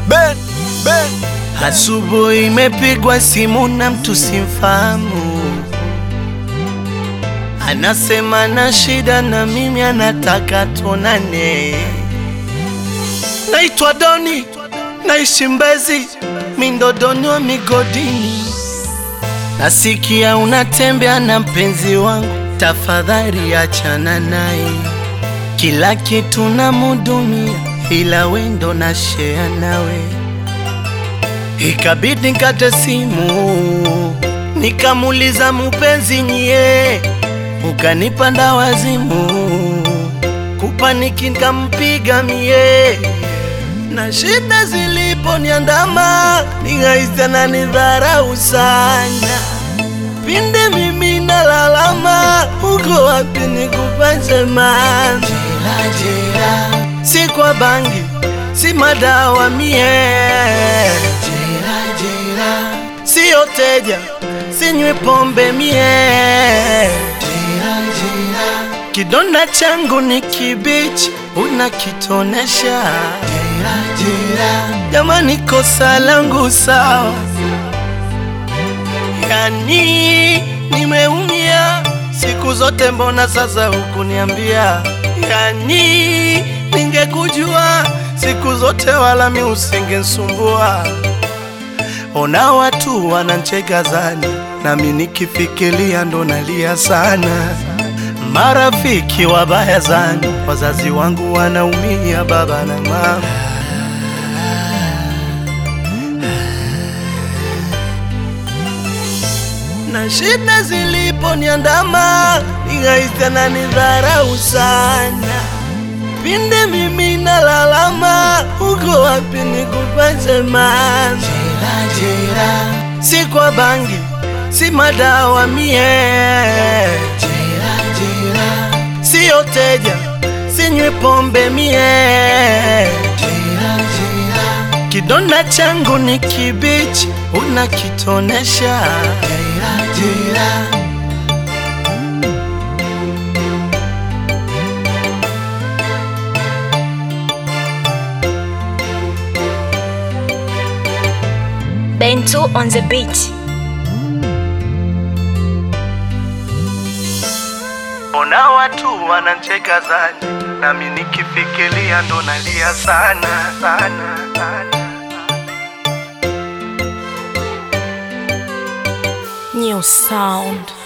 Ben, Ben. Asubuhi imepigwa simu na mtu simfahamu, anasema na shida na mimi, anataka tuonane. Naitwa Doni, naishi Mbezi, mindodoni wa migodini. Nasikia unatembea na mpenzi wangu, tafadhali achana naye. Kila kitu namudumia, ila wendo na share nawe. Ikabidi nikate simu, nikamuliza mupenzi nyie, ukanipanda wazimu, kupaniki nikampiga mie, na shida ziliponiandama ningahisi ananidharau sana. Pinde mimi nalalama, uko wapi nikupate mama? Jela, jela, si kwa bangi, si madawa mie Jela, jela, siyo teja, sinywi pombe mie Jela, jela, kidonda changu ni kibichi, unakitonesha Jela, jela, jamani kosa langu sawa Yani nimeumia siku zote, mbona sasa hukuniambia? Yani ningekujua siku zote, wala mi usingenisumbua. Ona watu wanancheka zani, nami nikifikiria ndo nalia sana. Marafiki wabaya zani, wazazi wangu wanaumia, baba na mama na shida ziliponiandama ningahisi ananidharau sana. Pinde mimi nalalama, uko wapi nikupate mama? Jela, jela, si kwa bangi, si madawa mie Jela, jela, siyo teja, sinywi pombe mie Jela, jela, kidonda changu ni kibichi, unakitonesha Jela, jela. Bento on the beat. Ona watu wanancheka zani, nami nikifikiria ndo nalia sana sana sana. New sound.